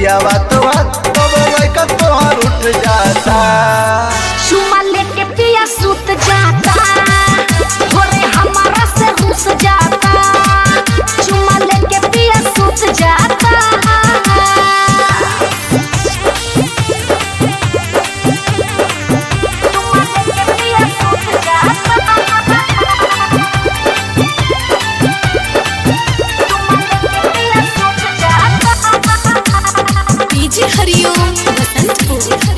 पिया बात बात तब लड़का तोहर उठ जाता चुमा लेके पिया सूत जाता भोरे हमारा से रुस जाता चुमा लेके पिया सूत जाता चुमा लेके पिया सूत जाता चुमा लेके पिया सूत जाता डीजे हरिओम बसंतपुर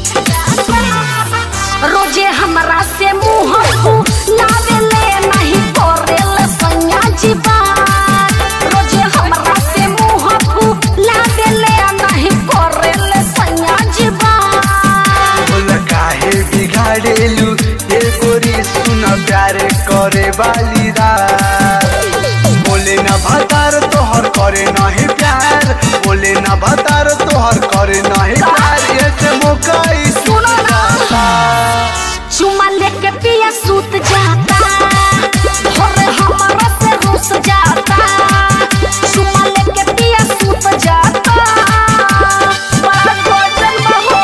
रोजे हमरा से मुंह लावेले नहीं करेल सैया जीवा रोजे हमरा से मुंह लावेले नहीं करेल सैया जीवा बोल काहे बिगाड़ेलू ये गोरी सुन प्यार करे वाली रात बोले ना भतार तोहर करे नहीं प्यार बोले ना भतार तोहर करे नहीं प्यार ये से मोकाई सुनो ना। जाता चुमा लेके पिया सूत जाता भोरे हमरा से रुस जाता चुमा लेके पिया सूत जाता बड़ा गजल बहो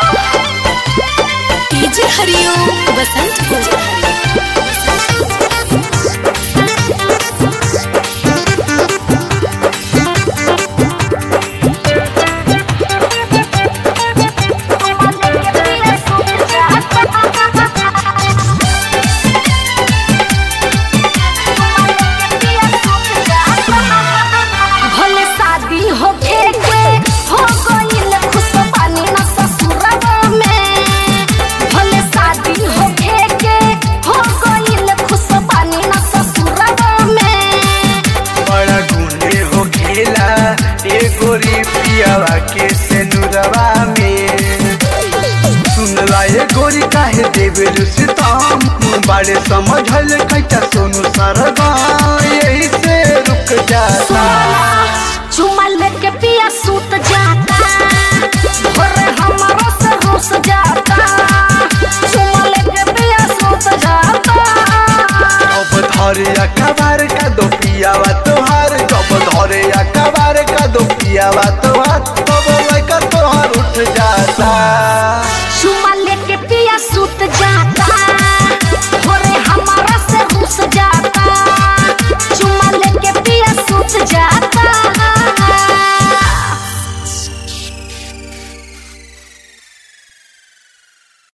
डीजे हरिओम बसंतपुर भले शादी होके के हो गइल खुशबानी न ससुरवा में भले शादी होके के हो गइल खुशबानी न ससुरवा में बड़ा गुंडे हो खेला ए गोरी पियावा के से नुरवा में सुन ला ए गोरी काहे देवे सितम बड़े समझल कैटा सोनू सरगा यही से रुक जाता चुमा लेके पिया सूत जाता भोरे हमारा से रुस जाता चुमा लेके पिया सूत जाता अब धरे अखबा